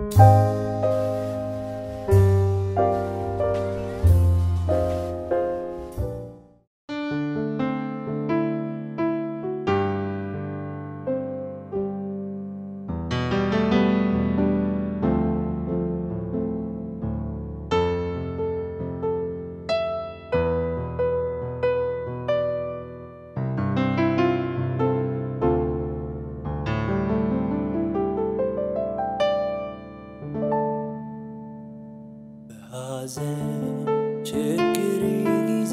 በሐዘን ችግር ጊዜ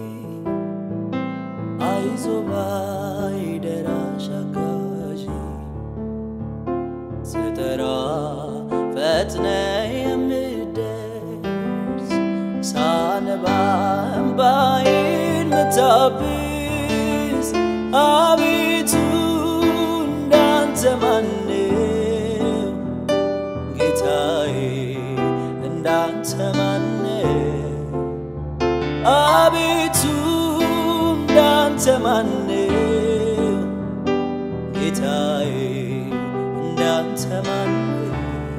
አይዞ ባይ ደራሽ አጋዥ ስጠራ ፈጥነ የምደርስ ሳነባ እምባዬን ምታብስ አቤቱ እንዳንተ ማነው ጌታዬ እንዳንተ ማነው አቤቱ እንዳንተ ማነው ጌታዬ እንዳንተ ማነው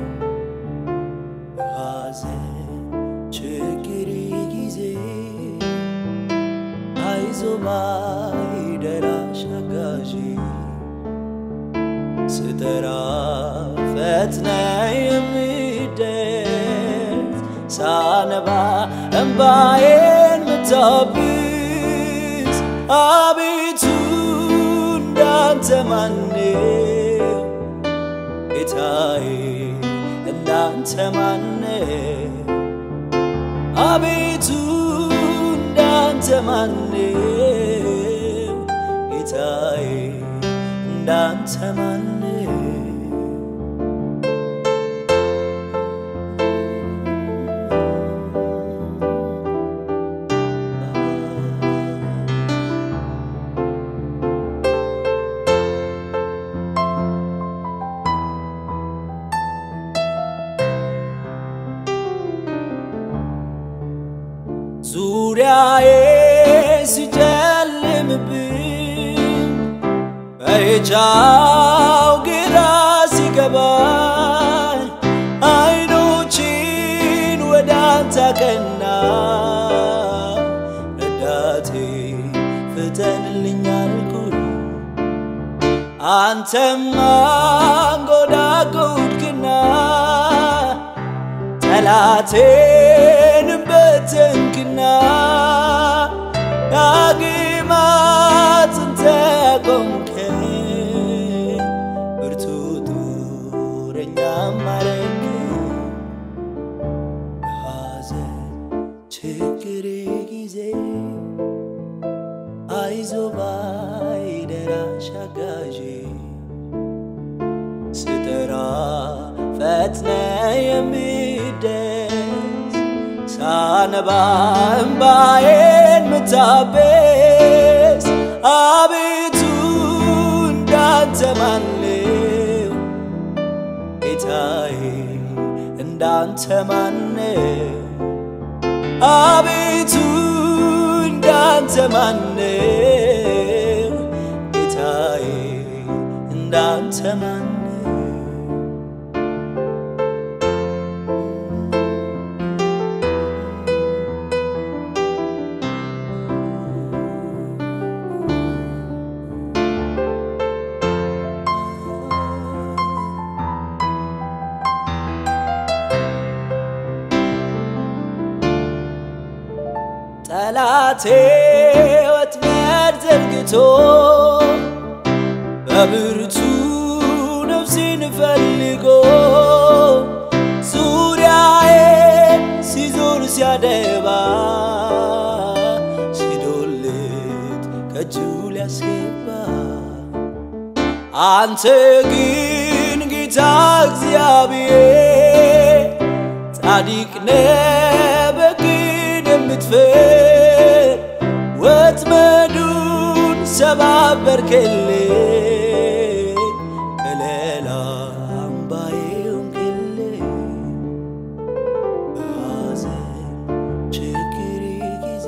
በሐዘን ችግር ጊዜ አይዞ ባይ ደራሽ አጋዥ ስጠራ ፈጥነ የምደርስ ሳነባ እምባዬን ምታብስ አቤቱ እንዳንተ ማነው ጌታዬ እንዳንተ ማነው አቤቱ እንዳንተ ማነው ጌታዬ እንዳንተ ማነው ዙሪያዬ ሲጨልምብኝ በየቻው ግራ ሲገባኝ አይኖችን ወደ አንተ አቀና ረዳቴ ፍጠንልኝ አልኩኝ አንተም አንጎዳጎድክና ጠላቴንም በተንክና ዳግም አጽንተ ያቆምከኝ ብርቱ ጦረኛም አረግከኝ በሐዘን ችግር ጊዜ አይዞ ባይ ደራሽ አጋዤ ስጠራ ፈጥነ የሚደርስ ሳነባ እምባዬን ምታበስ አቤቱ እንዳንተ ማነው ጌታዬ እንዳንተ ማነው አቤቱ እንዳንተ ማነው ጌታዬ እንዳንተ ማነው ጠላቴ ወጥመድ ዘርግቶ በብርቱ ነፍሴን ፈልጎ ዙሪያዬን ሲዞር ሲያደባ ሲዶልት ከእጁ ሊያስገባ አንተ ግን ጌታ እግዚአብሔር ጻድቅ ነህ በቅን የምትፈር ወጥመዱን ሰባበርክልኝ ከለላ አምባዬ ሆንክልኝ በሐዘን ችግር ጊዜ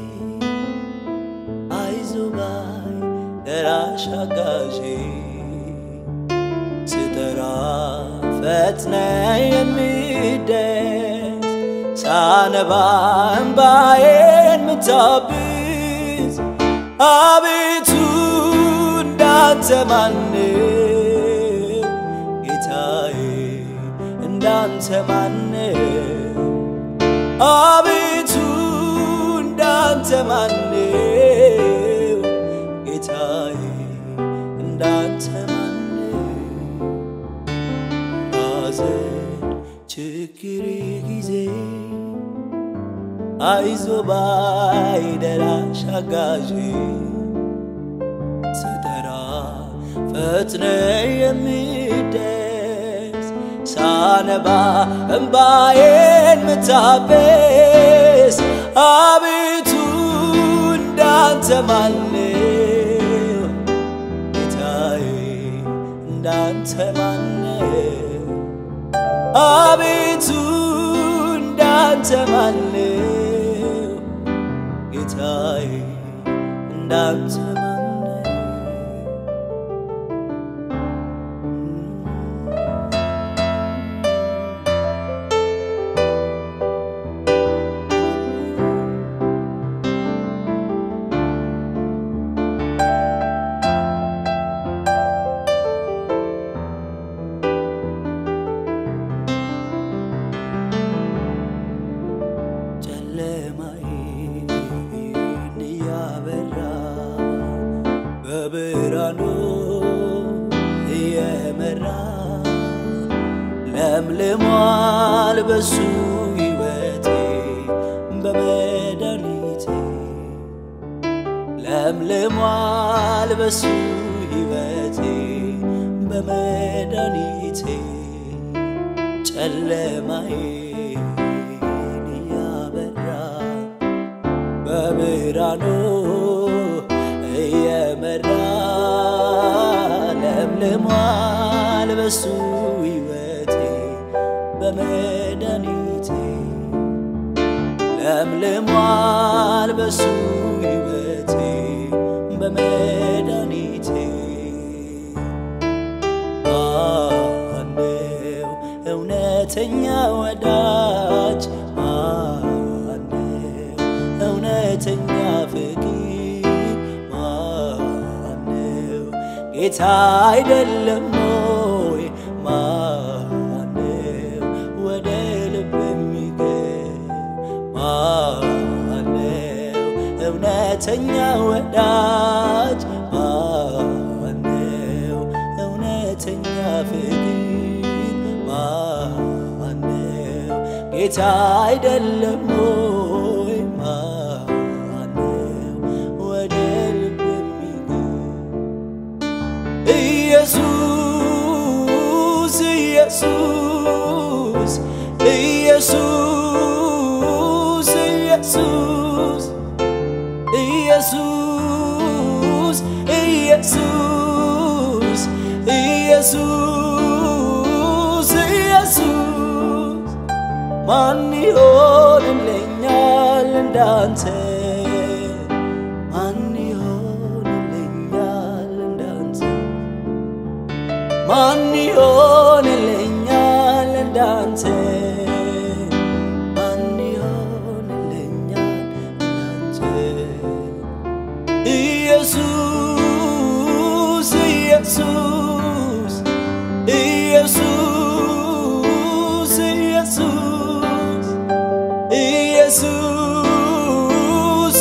አይዞ ባይ ደራሽ አጋዤ ስጠራ ፈጥነ የሚደስ ሳነባ እምባዬን ምታብስ አቤቱ እንዳንተ ማነው ጌታዬ እንዳንተ ማነው አቤቱ እንዳንተ ማነው ጌታዬ እንዳንተ ማነው ሐዘን ችግር ጊዜ አይዞ ባይ ደራሽ አጋዥ ስጠራ ፈጥነ የሚደርስ ሳነባ እምባዬን ምታበስ አቤቱ እንዳንተ ማነው ጌታዬ እንዳንተ ማነው አቤቱ እንዳንተ ማነው ጌታዬ እንዳንተ ማነው ጨለማዬን እያበራ በብርሃኑ እየመራ ለምልሟል በሱ ሕይወቴ በመድኃኒቴ ለምልሟል በሱ ሕይወቴ በመድኃኒቴ ጨለማዬን እያበራ በብርሃኑ እየመራ ለምልሟል በሱ ሕይወቴ በመድኃኒቴ ለምልሟል በሱ ሕይወቴ በመድኃኒቴ ማነው እውነተኛ ወዳጅ ማነው እውነተኛ ፍቅር ማነው ጌታ አይደለም ሆይ ማነው ወደ ልብ የሚገብ ማነው እውነተኛ ወዳጅ ማነው እውነተኛ ፍቅር ማነው ጌታ አይደለም ሆይ ማነው ወደ ልብ የሚገብ ኢየሱስ ኢየሱስ ኢየሱስ ኢየሱስ ኢየሱስ ኢየሱስ ኢየሱስ ኢየሱስ ማን ይሆንልኛል እንዳንተ ማን ይሆንልኛል እንዳንተ ማን ይሆንልኛል እንዳንተ ማን ይሆንልኛል እንዳንተ ኢየሱስ ኢየሱስ ኢየሱስ ኢየሱስ ኢየሱስ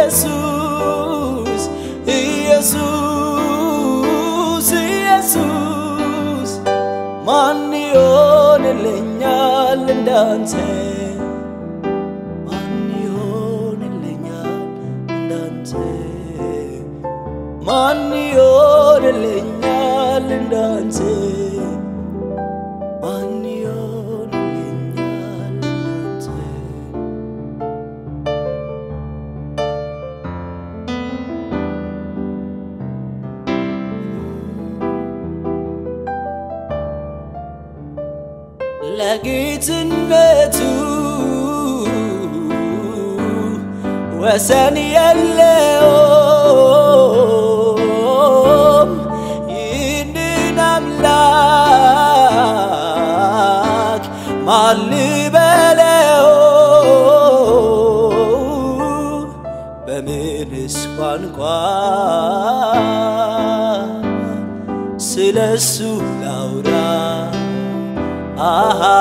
ኢየሱስ ኢየሱስ ኢየሱስ ማን ይሆንልኛል እንዳንተ ማን ይሆንልኛል እንዳንተ ማን ይሆንልኛል እንዳንተ ማን ይሆንልኛል እንዳንተ ለጌትነቱ ወሰን የለውም። ይህንን አምላክ አምላክ ማን ልበለው በምንስ ቋንቋ ስለሱ ላውራ አሃ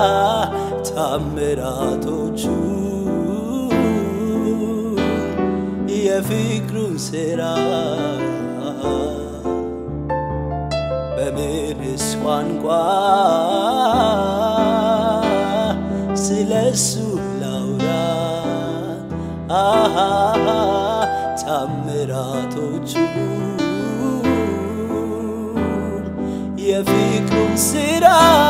ታምራቶቹ የፍቅሩን ሥራ በምንስ ቋንቋ ስለሱ ላውራ አሃ ታምራቶቹ የፍቅሩን ሥራ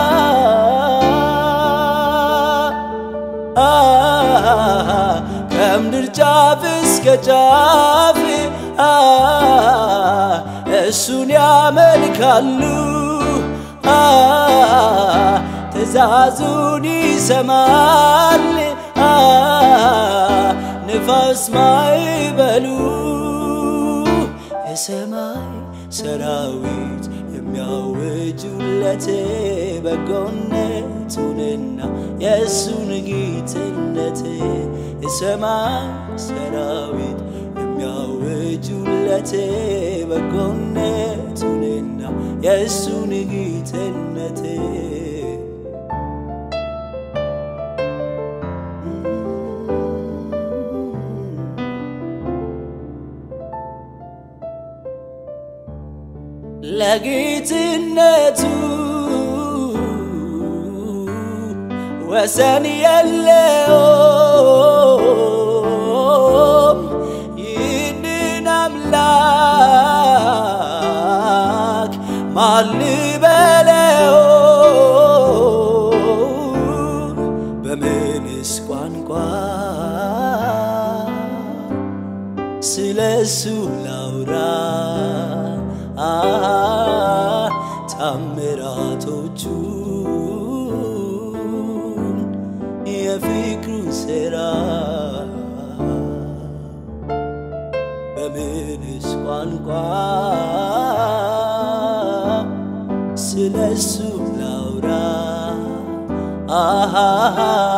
ከምድር ጫፍ እስከ ጫፍ እሱን ያመልካሉ ትእዛዙን ይሰማል ንፋስ ማይበሉ የሰማይ ሰራዊት የሚያወጁለት በጎነቱንና የእሱን ጌትነት የሰማይ ሰራዊት የሚያወጁለት በጎነቱንና የእሱን ጌትነት ለጌትነቱ ወሰን የለውም። ይህንን አምላክ ማን ልበለው? በምንስ ቋንቋ ስለሱ ላውራ ታምራቶቹ የፍቅሩ ሥራ በምንስ ቋንቋ ስለሱ ላውራ አሃ